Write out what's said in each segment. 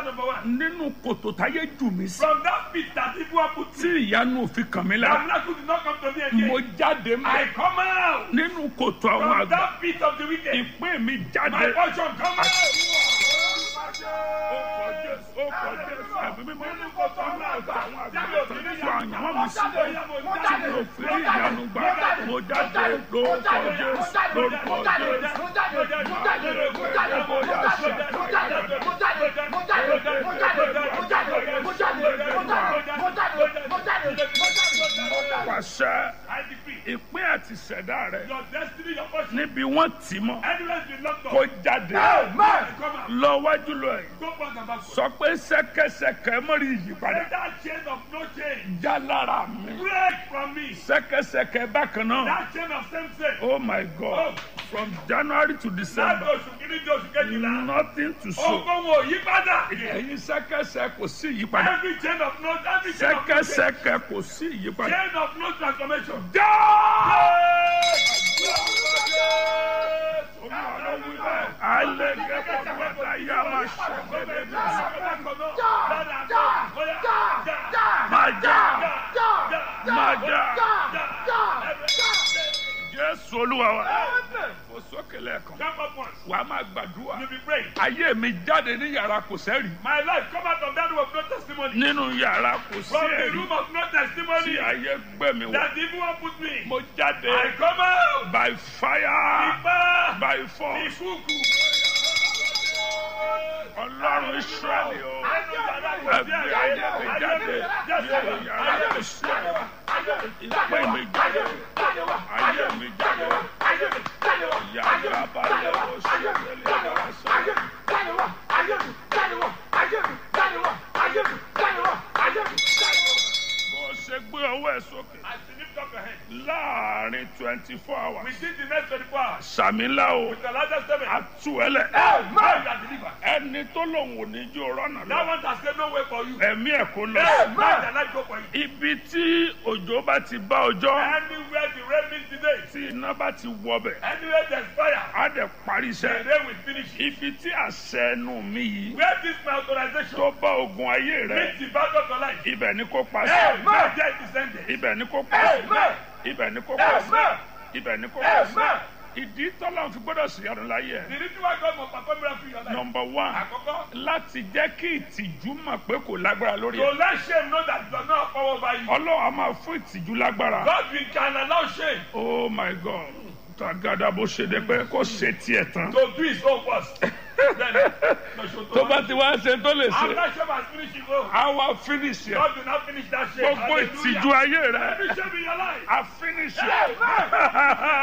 number one. nínú kòtò táyé jù mí sí From that pit that people have put tí me, ìyanu òfin kàn mí that lára miracle did not come to me mo again. jáde I mọ́ come out nínú kòtò àwọn from àgbà that pit of the wicked. ìpín mi My jáde. portion come out. ó kọ Jésù ó kọ Jésù ẹ̀mí mímọ́ nínú kòtò àwọn àgbà àwọn àgbà tó ń fún àyànwó mi sí tí mo fi rí ìyanu gbà mo jáde lórúkọ Jésù lórúkọ Jésù. pàṣẹ I decree ìpín àti ìṣẹ̀dá rẹ your destiny, your portion, níbi wọ́n tì mọ́ anywhere been locked kó up. jáde Come out. lọ wájú lọ yìí Go back and backward. sọ pé ṣẹ̀kẹ̀ṣẹ̀kẹ̀ mọ́rí ìyípadà Let that chain of no change já lára mi break from me. ṣẹ̀kẹ̀ṣẹ̀kẹ̀ bákan náà That chain of same sin. oh my God from January to Láti December oṣù kìíní di oṣù kejìlá. nothing to show Ogun wo yí padà. ẹ̀yin ṣẹ̀kẹ̀ṣẹ̀ kò sí ìyípadà Every chain of no every chain of no change. ṣẹ̀kẹ̀ṣẹ̀kẹ̀ kò sí ìyípadà Chain of no transformation. já. Jésù Olúwa wa. Mo sókè lẹ́ẹ̀kan. Jump up once. Wàá máa gbàdúrà. You be praying. Ayé mi jáde ní yàrá kò sẹ́rì. My life come out of that room of no testimony. Nínú yàrá kò sí From the ẹ̀rí. room of no testimony. Tí ayé gbé mi wọ̀. That the evil one put me. Mo jáde I come out. by fire Ipa. by force. Ìkúùkù. Ọlọ́run Ísírẹ́lì o. Ẹbí ayé mi jáde. Nínú yàrá kò sí ẹ̀rí. Ìpè mi jáde. Ayé mi jáde. Yàrá balẹ̀ o ṣe lélẹ̀ wá sọ. Bó ṣe gbé ọwọ́ ẹ̀ sókè. As you lift up your hand. Láàárín twenty four hours. Within the next 24 hours. Sàmílà o. With the largest statement. Àtúwẹ́lẹ̀. Now you are delivered. Ẹni tó lòun ò ní jó rọ́nà That lọ. one has said no way for you. Ẹ̀mí ẹ̀ kó lọ. Let the light go for you. Ibi tí òjò bá ti bá ọjọ́. Anywhere the rain meets today. Tí iná bá ti wọbẹ̀. Anywhere there's fire. Á dẹ̀ parí The iṣẹ́. rain will finish it. Ibi tí àṣẹ ẹnu mi yìí. Where this my authorization Tó bá ogun ayé rẹ̀. meets the battle of your life. Ibẹ̀ ni kó pa Hey, sí. man, there it is ended. Ibẹ̀ ni kó pa sí. Amen. Ibẹ̀ ni kó pa sí. Amen. Ibẹ̀ ni kó pa sí. Amen. Ìdí tọ́lá fi gbọ́dọ̀ sí ọdún láyé ẹ̀. The reason why God must perform miracle in your life. Number one. Àkọ́kọ́. Láti jẹ́ kí ìtìjú mọ̀ pé kò lágbára lórí To ẹ̀. let shame know that it does not have power over you. Ọlọ́run á máa fún ìtìjú lágbára. God will can allow shame Oh my God. Tàgádà bó ṣe dé pé kó ṣe tiẹ̀ tán. to do his own worst. Then, no, so to- Tó bá ti wá ṣe tó lè ṣe, After shame has finished his own, á wá finish ẹ̀. God will not finish that shame. Gbogbo Hallelujah. ìtìjú ayé rẹ̀, Every shame in your life. á finish ẹ̀.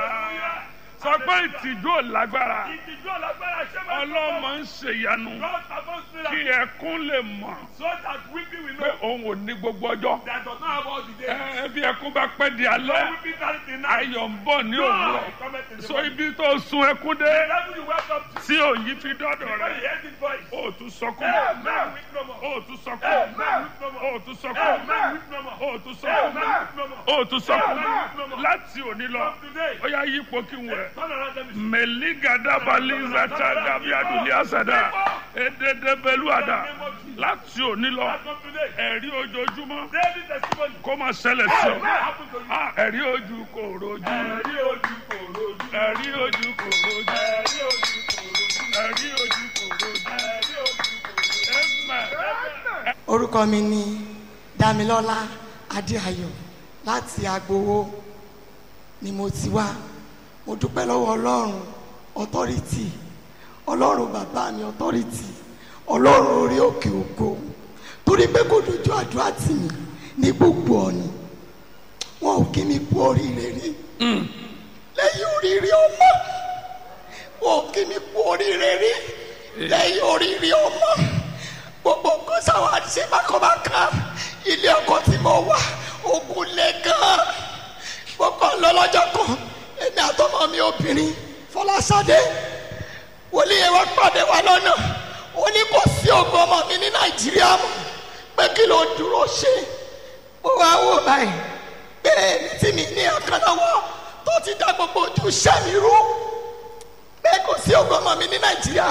Sọ pé ìtìjú ò lágbára. Ìtìjú ọ̀làgbára shame has Ọlọ́mọ ń ṣèyanu God performs kí miracle ẹkún lè mọ̀ so that weeping will pé know òun ò ní gbogbo ọjọ́. that does not have all the days. Ẹ bí ẹkún bá pẹ́ di No alẹ́, weeping carry the night. ayọ̀ ń bọ̀ ní Joy òwúrọ̀. cometh in the So morning. ibi tó sun ẹkún dé The level you wake up to, tí òyì fi dọ́dọ̀ when rẹ̀, you hear this voice, ó tún sọkún. Amen, weep no more. Ó tún sọkún. Amen, weep no more. Ó tún sọkún. Amen, weep no more. Ó tún sọkún. Amen, weep no more. Ó tún sọkún. Amen. Láti òní lọ, From today, ó yá yípo kí n wẹ̀. turn around and be mẹ̀lígàdàbàlì zàtàdàbí àdùnlé àsàdà èdèdèbẹ̀lú àdà láti òní lọ From today, ẹ̀rí ojoojúmọ́ daily testimony. kó máa ṣẹlẹ̀ sí Amen. ọ. Happen to you. Ah, ẹ̀rí ojú kò rojú Ẹ̀rí ojú kò rojú. ẹ̀rí ojú kò rojú Ẹ̀rí ojú kò rojú. ẹ̀rí ojú kò rojú. Ẹ̀rí ojú kò rojú. Amen. orúkọ mi ni damilọlá adéayọ̀ láti agbowó ni mo ti wá mo dúpẹ́ lọ́wọ́ ọlọ́run ọtọ́rìtì ọlọ́run bàbá mi ọtọ́rìtì ọlọ́run orí òkè ògo torí pé kò dojú àdúrà tì mí ní gbogbo ọ̀nà wọn ò kí mi kú oríire rí lẹ́yìn oríire ọmọ wọn ò kí mi kú oríire rí lẹ́yìn oríire ọmọ gbogbo nǹkan sáwọn àṣẹ bákanbákan ilé ọkọ tí mo wà ogun lẹ gan gbogbo lọlọjọ kan èmi àtọmọ mi obìnrin fọláṣadé wòlíì yẹn wá pàdé wa lọ́nà ó ní kò sí ogun ọmọ mi ní nàìjíríà mọ́ pé kí ló dúró ṣe mo wá wò báyìí pé èmi tí mi ní àkànlọ́wọ́ tó ti dá gbogbo ojú iṣẹ́ mi rú pé kò sí ogun ọmọ mi ní nàìjíríà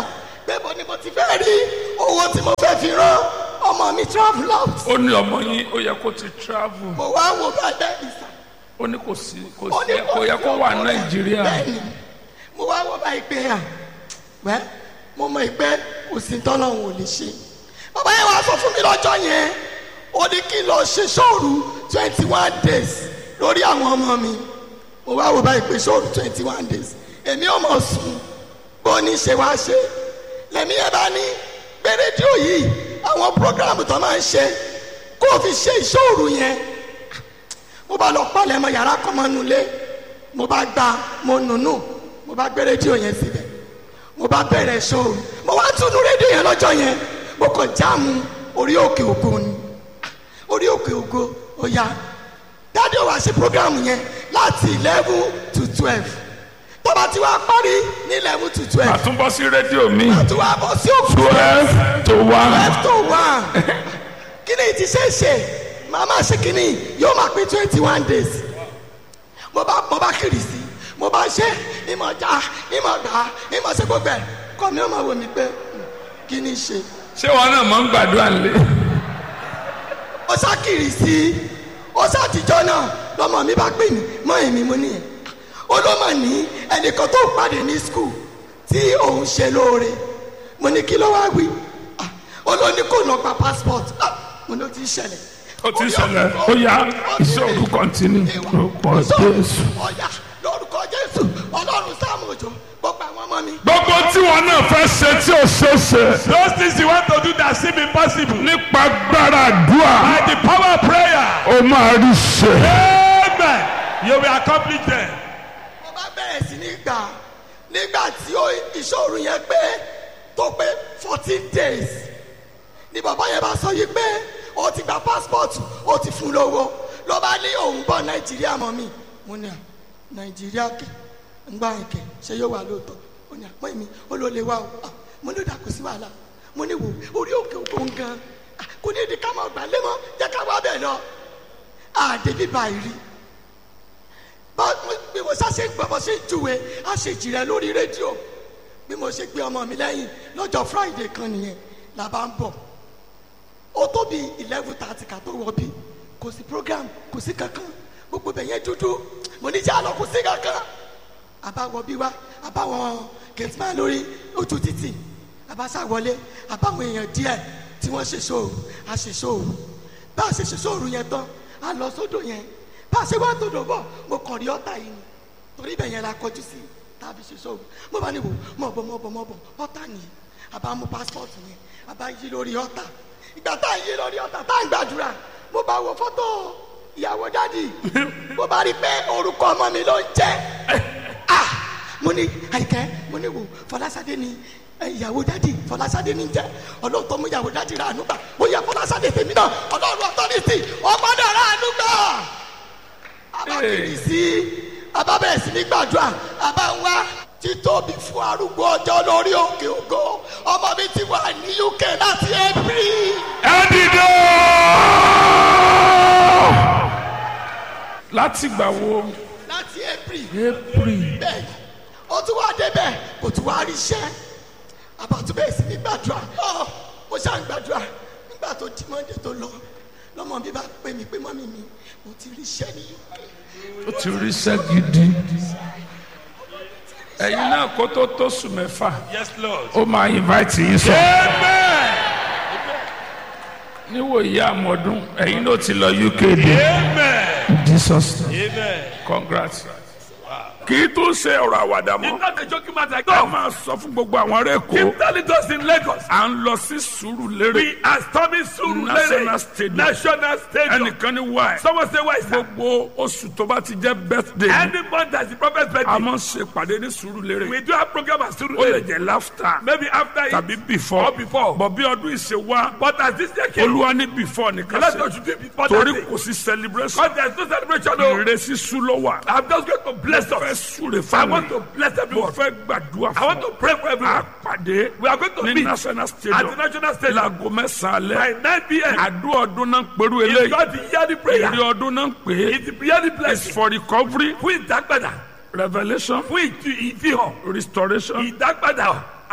pé mo ni mo ti fẹ́ rí owó tí mo fẹ́ fi rán ọmọ mi travel out ó ní ọmọ yín ó yẹ kó ti travel mo wá wo bàbá mi sà ó ní kò sí kò ó sí ní kò yẹ kó wà sí ọkọ rẹ̀. nàìjíríà bẹ́ẹ̀ni mo wá wo báyìí pé à wẹ́ mo mọ ìpẹ́ kò sí tọ́lọ́hún ò lè ṣe bàbá yẹn wá sọ fún mi lọ́jọ́ yẹn ó ní kí n lọ ṣe sóòrù twenty one days lórí àwọn ọmọ mi mo wá wo báyìí pé sóòrù twenty one days èmi ò mọ̀ sùn bó ní ṣe wá ṣe lẹ́mí ẹ̀ bá ní pé rédíò yìí àwọn programu tó máa ń ṣe kó o fi ṣe ìṣòro yẹn mo bá lọ palẹ̀ mọ yàrá kan mọ́ nulẹ̀ mo bá gba mo nùnú mo bá gbé rédíò yẹn síbẹ̀ mo bá bẹ̀rẹ̀ ṣòro mo wá túnú rédíò yẹn lọ́jọ́ yẹn mo kàn jáàmù orí òkè ògo ni orí òkè ògo ó yá dáadé wa ṣe programu yẹn láti eleven to twelve tó bá ti wá parí ní eleven to twelve àtúnbọ̀ sí rédíò mi tó wá bọ́ sí òkú twelve to one twelve to one kíni ti ṣe é ṣe màmá ṣe kíni yóò máa pé twenty one days mo bá mo bá kiri sí mo bá ṣe ìmọ̀ já ìmọ̀ gbà ìmọ̀ ṣe gbogbo ẹ̀ kọ́ mi ó máa wò mí pé kíni ṣe ṣé wọn náà máa ń gbàdúrà lé ó sá kiri sí ó sá àtijọ́ náà lọ́mọ mi bá pè mí mọ́ èmi mo nìyẹn ó ló mà ní ẹnìkan tó pàdé ní skul tí òun ṣe lóore mo ní kí ló wá wí Ah, ó ló ní kó lọ gba passport Ah, mo ní ó ti ń ṣẹlẹ̀ ó ti ń ṣẹlẹ̀ ó yá ìṣòro kọ́ntínú lórúkọ jésù. ọ̀yà lórúkọ jésù ọlọ́run sáàmù òjò gbogbo àwọn ọmọ mi. gbogbo tí wọn náà fẹ́ ṣe tí ò ṣe é ṣe Those things you want to do that seem impossible. nípa gbára àdúrà By the power of prayer. ó máa rí ṣe. Amen. You will accomplish them. mo bá bẹ̀rẹ̀ sí ní gbà nígbà tí ó ìṣòro yẹn pé tó pé fourteen days ni bàbá yẹn bá sọ yìí pé ó ti gba passport ó ti fún lówó ló bá ní òun bọ̀ nàìjíríà mọ́ mi mo ní à nàìjíríà kẹ ń gbà yín kẹ ṣé yóò wà lóòótọ́ ó ní àpọ́ mi ó ló lè wá o Ah, mo ní dà kó sí wàhálà mo ní wò orí òkè òkun gan Ah, kò ní ìdí ká máa gbà lé mọ́ jẹ́ ká wá bẹ̀ lọ àdébí báyìí rí bá bí mo ṣá ṣe ń gbọ́ bó ṣe ń júwe á ṣe jìrẹ́ lórí rédíò bí mo ṣe gbé ọmọ mi lẹ́yìn lọ́jọ́ friday kan nìyẹn la bá ń bọ̀ ó tó bí eleven thirty ká tó wọ bí kò sí program kò sí kankan gbogbo bẹ̀ yẹn dúdú mo ní jẹ́ àlọ́ kò sí kankan àbáwọ̀ bí wá àbáwọn gẹ̀tìmá lórí ojú títì àbáṣà wọlé àbáwọn èèyàn díẹ̀ tí wọ́n ṣe sóòrù a ṣe sóòrù bá a ṣe ṣe sóòrù yẹn tán a lọ sódò yẹn bá a ṣe wá tòdò bọ̀ mo kàn rí ọ̀tá yìí ni torí bẹ́ẹ̀ yẹn la kọjú sí tàbí ṣe sóòrù mo bá ní wò mọ̀ bọ̀ mọ̀ bọ̀ mọ̀ bọ̀ ọ̀tá nìyí àbá mú pásítọ̀tù yẹn àbá yí lórí ọ̀tá ìgbà tá à ń yí lórí ọ̀tá tá à ń gbàdúrà mo bá wo fọ́tò ìyàwó dádì mo bá rí pé orúkọ ọmọ mi ló ń jẹ́ ah mo ní àyíkẹ́ mo ní wò fọlásadé ni ẹ, ìyàwó dádì fọlásadé ni jẹ́ ọlọ́run tó mú ìyàwó dádì rà ànúgbà bóyá fọlásadé tèmi náà ọlọ́run ọ̀tọ́rìtì ọgbọ́dọ̀ rà ànúgbà abákiri sí abábẹ̀rẹ̀ sí ní gbàdúrà abá ń wá títóbi fún arúgbó ọjọ́ lórí òkè ògo ọmọ mi ti wà ní uk láti april. ẹ dìde. láti gbà wo láti april april bẹ́ẹ̀ ó tún wá débẹ̀ kò tún wá rí iṣẹ́ àbátúbẹ̀ sí ní gbàdúrà ọ mo ṣáà ń gbàdúrà nígbà tó di monday tó lọ lọ́mọ mi bá pè mí pé mọ́mí mi mo ti rí iṣẹ́ ní uk ó ti rí iṣẹ́ gidi ẹ̀yin náà kó tó tó sùn mẹ́fà Yes, Lord. ó máa invite yín sọ Amen. níwò ìyá àmọ́dún ẹ̀yin ló ti lọ uk dé Amen. jesus name. Amen. congrats. kì í tún ṣe ọ̀rọ̀ àwàdà It's mọ́ not a joking matter. ká Go. máa sọ fún gbogbo àwọn ará èkó Keep telling us in Lagos. à ń lọ sí sùúrù lérè We are storming Surulere National Stadium. National Stadium. ẹnìkan ní wáyé Someone say why, sir? gbogbo oṣù tó bá ti jẹ́ birthday mi, Any month that's the prophet's a birthday, máa ń ṣe pàdé ní sùúrù lérè we do have program at ó lè Surulere. jẹ́ laughter Maybe after tàbí it before or before. bọ̀ bí ọdún ìṣe wá But as this year came, olúwa ní before nìkan let ṣe us do it before torí that day. kò sí celebration Because there's no celebration. No. ìrẹsì sùn ló wà I'm just going to bless fẹ́ us. súre I fáwọn want to bless mo everyone. fẹ́ gbàdúrà I want fún to pray for ọ everyone. àpàdé We are going to ní meet national at the stadium national stadium láago mẹ́sàn-án by alẹ́ 9 p.m. àdúrà ọdún náà ń pẹ̀lú It's eléyìí not the yearly prayer. èrè ọdún náà ń pè é It's the yearly it's blessing. for recovery Fún ìdágbàdà. revelation Fún ìtú- ìfihàn. restoration Ìdágbàdà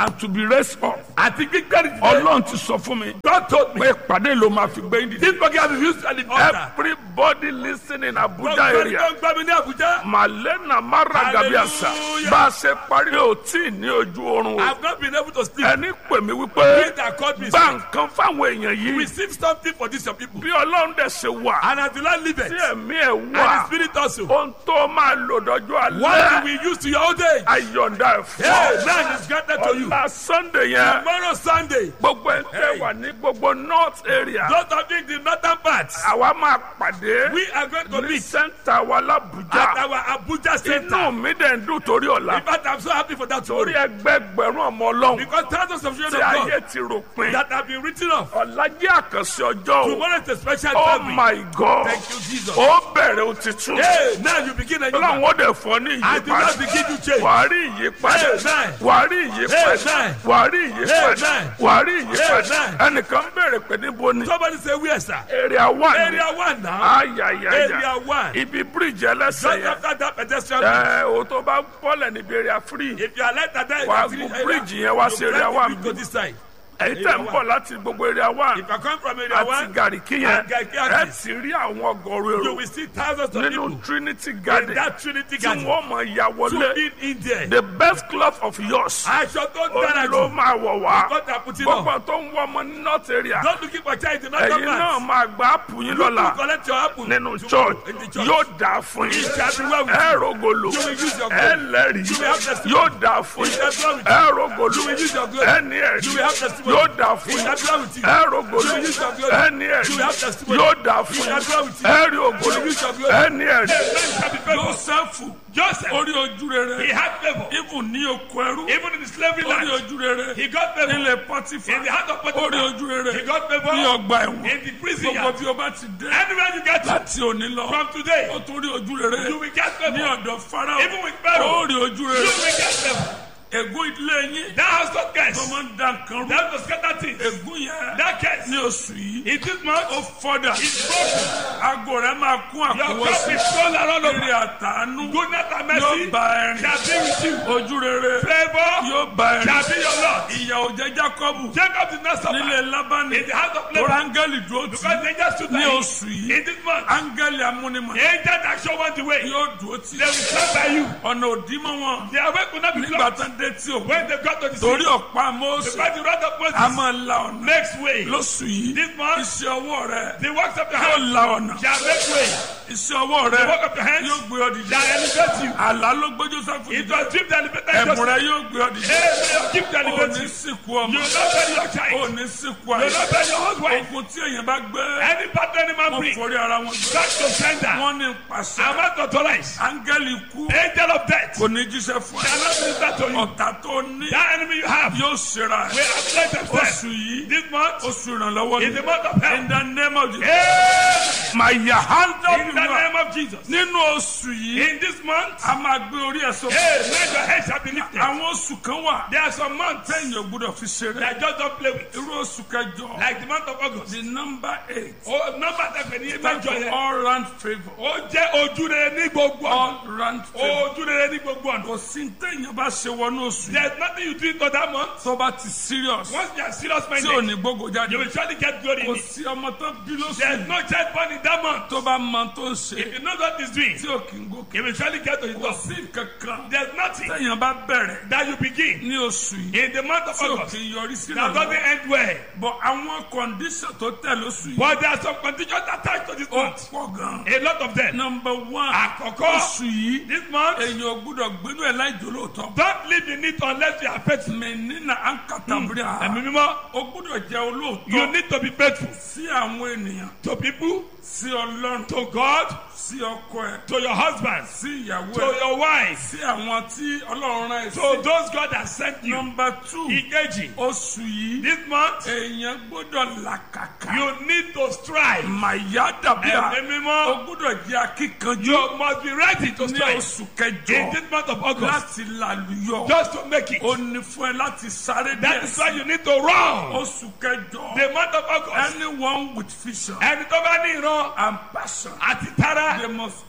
and to be raised up. àti gbígbẹ́rì dìde. ọlọ́run ti sọ fún mi. God told me. pé ìpàdé ló máa fi gbé yín dìde. this program is used at the altar. everybody listening in abuja gbogbo ẹni area. tó ń gbọ́ mi ní Abuja. malena mara gabiasa. Hallelujah. bá a ṣe parí o tí ì ní ojú oorun I o. have not been able to sleep. ẹni pè mí He wípé that called me gba said, nǹkan fáwọn èèyàn yìí. receive something for this your people. bí ọlọ́run dẹ̀ ṣe wà. And as the Lord liveth, tí ẹ̀mí ẹ̀ and the wà. Spirit also, ohun tó máa lò dọ́jọ́ what alẹ́. you will use to your old age. ayọ̀ǹda ẹ̀ Hey, fún man is granted to you. ọ̀la sunday yẹn. Tomorrow Sunday, gbogbo ẹ̀ tẹ́ Hey. wà ní gbogbo north area. those of you in the northern parts, àwa máa pàdé we are going to ní meet sẹ́ńtà wa at l'Abuja. our Abuja inú center. mi dẹ̀ ń dùn torí ọ̀la. In fact, I'm so happy for that torí tomorrow. ẹgbẹgbẹ̀rún ọmọ ọlọ́run Because thousands of children tí of ayé God ti ròpin. that have been written off. ọ̀la jẹ́ àkànṣe ọjọ́ o. Tomorrow is a special oh time. my god. Thank you, Jesus. ó bẹ̀rẹ̀ o ti tún. Hey, now you begin a new ọlọ́run life. ó dẹ̀ fọ́ ní And the Lord ìyípadà. begin to change. wàá rí ìyípadà. Amen. wàá rí ìyípadà. Amen. wàá rí ìyípadà. Amen. wàá rí ìyípadà. Amen. ẹnìkan bẹ̀rẹ̀ pé níbo ni. Somebody say, where, sir? area one. Area one now. ayayaya. Area one. ibi bíríìjì ẹlẹ́sẹ̀ Just yẹn. after that pedestrian bridge. ẹ o tó bá bọ́lẹ̀ níbi area free. If you are like that, then Wàá you gun bridge yẹn wá sí area one to bí. this side. èyí tẹ̀ ń bọ̀ láti gbogbo area one. If you come from area àti one, gàríkì yẹn. and Garki ẹ axis, ti rí àwọn ọgọ́rùn you èrò will see thousands of people nínú trinity in garden that Trinity tí garden. wọ́n mọ̀ ya To wọlé. be in there. the best cloth of yours. Aṣọ tó ó dára ló jù. máa wọ̀ wá. God has put it gbogbo on. tó ń wọ ọmọ ní north area. Don't looking for child in ẹ̀yin other náà man. máa gba ápù yín You lọ́la collect your apple nínú tomorrow church in the church. yóò dáa fún yín. It shall be well with ẹ you. rògòlò You will use your ẹ glory. lẹ́rìí You will have testimony. yóò dáa fún It yín. shall be well with you. ẹ rògòlò You will use your glory. ẹ ní ẹ̀rí You will have testimony. yóò dáa fún It yín. shall be well with you. ẹ rògòlò You will use your glory. ẹ ní ẹ̀rí You will have testimony. yóò dáa fún It yín. shall be well with you. ẹ rí ògòlò You will use your glory. ẹ ní ẹ̀rí. Amen shall be favored. Jósẹ́fù Joseph, orí ojú he rere had favor. ibùn ní oko ẹrú Even in the slavery orí land, ojú rere he got favor. nílé pọ́tífà In the heart of orí Potiphar, ojú he rere got ní favor. ọgbà ẹ̀wọ̀n In the prison gbogbo yard. bí o bá ti dé Anywhere you get to, láti òní lọ from today, ó tún rí ojú rere you will get ní favor. ọ̀dọ̀ farao Even with Pharaoh, ó rí ojú You rere will get favor. ègún ìdílé yín That house got tó curse. máa ń da nǹkan rú That was scatter things. ègún yẹn That curse. ní oṣù yìí In this month, ó fọ́dà it's broken. aago rẹ̀ máa kún Your cup àkúwọ́sí is full around eré over. àtàánú Goodness and yóò mercy bá ẹrin shall be with you. ojú rere Favor yóò bá ẹrin shall be your Lord. ìyà òjẹ́ jákọ́bù Jacob did not suffer nílé lábánì in the house of lórí Laban áńgẹ́lì dúró tì because they just stood ní there. oṣù yìí In this month, áńgẹ́lì amúnimọ̀ the angel that show one the way, yóò dúró tì they will stand by you. ọ̀nà òdìmọ̀ wọn Their way could not be nígbà blocked tán dé tí òkú when they got to the torí sea. ọ̀pá Mósè Because the wrath of a Moses máa la ọ̀nà makes way. lóṣù yìí This month, iṣẹ́ ọwọ́ rẹ the works of your yóò hand la ọ̀nà shall make way. iṣẹ́ ọwọ́ rẹ The work of your hands yóò gbé ọ dìde shall elevate you. àlá ló gbé Jósẹ́fù It dìde was dream that elevated ẹ̀bùn Joseph. rẹ yóò gbé ọ dìde Amen. Keep to ò elevate ní you. sìnkú You ọmọ will not bury your ò child. ní sìnkú You will àyè not bury your husband. ogun tí èèyàn bá gbé Any partner any man wọn bring forí ara wọn gbé back to sender. wọn ní pàṣẹ I'm not authorized. áńgẹ́lì kú Angel of death kò ní jíṣẹ́ fún ẹ shall not minister to you. ọ̀tá tó ní That enemy you have yóò ṣera will ẹ afflict themselves. oṣù yìí This month oṣù ìrànlọ́wọ́ is the ni month of in help. the name of Jesus Amen. máa yà handa In the name of Jesus. nínú oṣù yìí In this month, a máa gbé orí ẹ̀ sókè Amen. Your head shall be lifted. àwọn oṣù kan wà There are some months tẹ̀yìn ò gbọ́dọ̀ fi ṣeré that just don't play with. irú oṣù kẹjọ Like the month of August. the number eight Oh, number tẹ̀pẹ̀ ní stand mẹ́jọ for yẹn. all round favour Ó jẹ́ ojú rere ní gbogbo ọ̀nà. all round favour Ojú rere ní gbogbo ọ̀nà. kò sí tẹ̀yìn bá ṣe wọnú oṣù yìí There is nothing you do in that month. tó bá ti serious Once you are serious tí ò minded, ní gbogbo jáde you will surely get glory kò in it. sí ọmọ tó bí lóṣù There is yìí no child born in that month. tó bá mọ tó ń ṣe If you know what he's doing, tí ò kì í gòkè you will surely get to his kò top. sí kankan There's nothing tẹ̀yìn bá bẹ̀rẹ̀ that you begin ní oṣù yìí in the month of tí ò August kì í yọrí sí that doesn't ìrànlọ́wọ́ end well. bọ̀ àwọn condition tó tẹ̀ lóṣù yìí But there are some conditions attached to this ó month. pọ̀ gan. A lot of them. number one Àkọ́kọ́, oṣù yìí this month, èyàn ò gbúdọ̀ gbénú ẹ̀ láì jòlóòtọ́. don't live in it unless you are faithful. mẹ́nínà ankatabria Ẹ̀mí mímọ́, ó gbúdọ̀ jẹ́ you olóòótọ́ need to be faithful sí àwọn ènìyàn to people, sí ọlọ́run to God, sí ọkọ ẹ̀ to your husband, sí ìyàwó to ẹ̀ your wife, sí àwọn tí ọlọ́run rán ẹ̀ to sí. those God has sent you. number two Ìkejì, oṣù yìí this month, èèyàn gbúdọ̀ làkàkà you need to strive. màyà dàbíà Ẹ̀mí ó mímọ́, gbúdọ̀ jẹ́ akíkanjú you must be ready to ní strive oṣù in kẹjọ this month of August láti làlùyọ. just to make it. ó ní fún ẹ láti sáré That díẹ̀ is why sí you need to run. oṣù kẹjọ The month of August, anyone with vision ẹni tó bá ní ìran and passion àti tara they must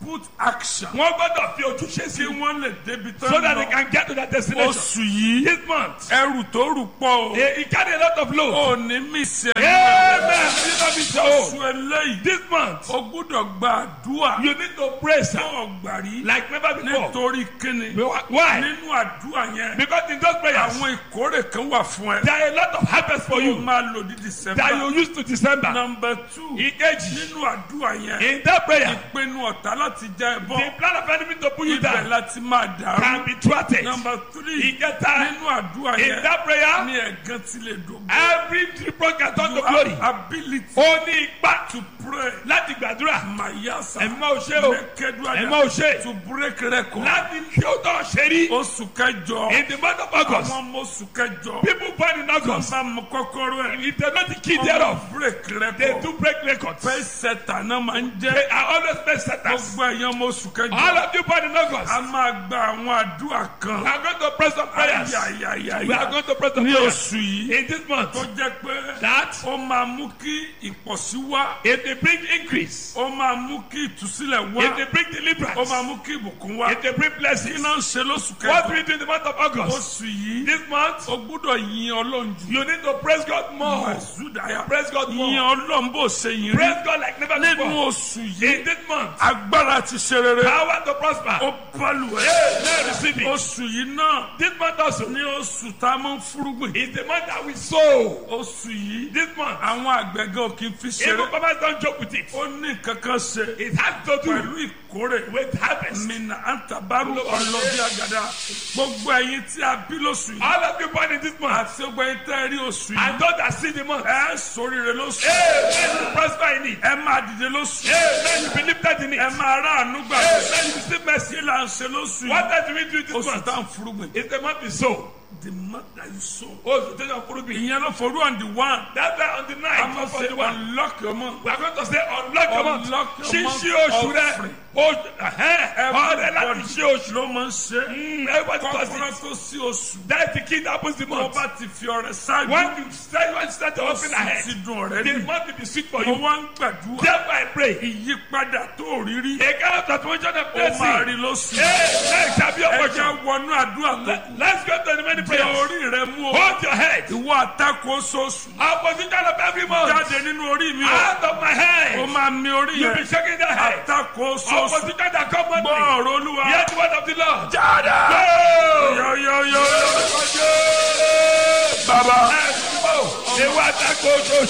put action. wọ́n gbọ́dọ̀ fi ojúṣe sí kí wọ́n lè débi tán so that they lọ. can get to their destination. oṣù yìí this month ẹrù tó rù pọ̀ o. he he carry a lot of load. ò ní mí ṣe amen you no be so. oṣù eléyìí. this month o gbúdọ̀ gba àdúrà. you need to pray sir tó ọgbà rí. like never before. nítorí kíni. why nínú àdúrà yẹn. because in those prayers àwọn ìkórè kan wà fún ẹ. there are a lot of harvest for o you máa lò ní december. that you use to december. number two. ìkejì nínú àdúrà yẹn. in that prayer ìpinnu ọ̀tá láti já ẹ the bọ́. plan of enemy to pull you ibẹ̀ down láti máa dàrú. can be thwarted. number three. ìkẹta nínú àdúrà in yẹn. that prayer ní ẹ̀gán ti lè dògbò. every reproach can turn to you glory. have ability ó ní ipa to pray. láti gbàdúrà mayasa. ẹ̀mọ́ ò ṣe o Nekeduada. ẹ̀mọ́ ò ṣe to break record. láti kí ó tọ́ ṣe rí oṣù kẹjọ. in the month of august àwọn ọmọ oṣù kẹjọ. people born in august bá mọ kọ́kọ́rọ́ ẹ̀. if they know the key thereof ọmọ break they record. do break records fẹ́ sẹ́tà náà máa ń they jẹ́. are always best setters gbogbo ẹ̀yàn ọmọ oṣù all kẹjọ. of you born in august a máa gba àwọn àdúrà we kan. are going to pray some prayers we are ayayayaya. going to pray some ní prayers oṣù yìí. in this month tó jẹ́ pé that ó máa mú kí ìpọ̀sí wá. if they bring increase ó máa mú kí ìtúsílẹ̀ if they wá. bring ó deliverance máa mú kí ìbùkún wá. if they bring kí blessings náà ń ṣe lóṣù what kẹjọ. we do in the month of august oṣù yìí. this month o gbúdọ̀ yin ọlọ́run jù. you need to praise god more Màsúdàyà. praise god yin more ọlọ́run bó ṣe yin rí. praise god like never nínú before oṣù in yìí. this month agbára ti ṣe rere. power to prosper ó bọ́lù ẹ̀. Amen. Receive it. oṣù yìí náà This month also ní oṣù tá a máa ń fúrúgbìn. is the month that we sow. oṣù yìí. This month, àwọn àgbẹ̀gàn ò kì í fi even ṣeré. farmers don't joke with it. ó ní kankan ṣe It has to do pẹ̀lú ìkórè. with harvest. mina antabaru ọlọ́bí àgàdà. gbogbo ẹ̀yin tí a bí lóṣù yìí. All of you born in this month, àti gbogbo ẹ̀yin tẹ́ ẹ rí oṣù and yìí. those that see the month, ẹ sóríire lóṣù. Amen. You prosper in it. ẹ máa dìde lóṣù. Amen. You be lifted in it. ẹ máa ráàánú gbà. Amen. You receive mercy. kí là ń ṣe lóṣù What yìí. does we do this oṣù month? tá à ń fúrúgbìn. It's the month we sow. the month that you sow. Oh, the day of Furubi. ìyẹn ló forú on the one. That's why on the a night máa of ṣe the one, unlock your month. we are going to say unlock your month. Unlock your month Ṣíṣí oṣù rẹ̀. offering. Oṣù ẹ̀hẹ́n. Ọ̀rẹ́ láti Everybody ṣí oṣù. ló máa ń ṣe. Mm, Everybody does kọ́kọ́rọ́ it. tó sí oṣù. That's the key that happens the tó month. bá ti fi ọrẹ ṣáájú. When you start, when you start to open oṣù ahead, ti dùn ọ̀rẹ́ the rí. month will be sweet for mo you. wá ń gbàdúrà. Therefore, I pray. ìyípadà tó rí rí. A kind of transformation of ó máa blessing. rí lóṣù. Hey, next have your ẹ portion. jẹ́ wọnú àdúrà tó kù. Let's go to the many Tẹ prayers. orí rẹ mú o. Hold your head. ìwọ àtakò oṣooṣù. Opposition of every month. jáde nínú orí mi o. Out of my ó head. máa mi orí You be yẹn. shaking that head. àtakò oṣooṣù. Opposition that come gbọ́ monthly. ọ̀rọ̀ olúwa. Hear the word of the Lord. jáde. Go! yọ̀yọ̀yọ̀. bàbá. Ewu àtakò oṣooṣù.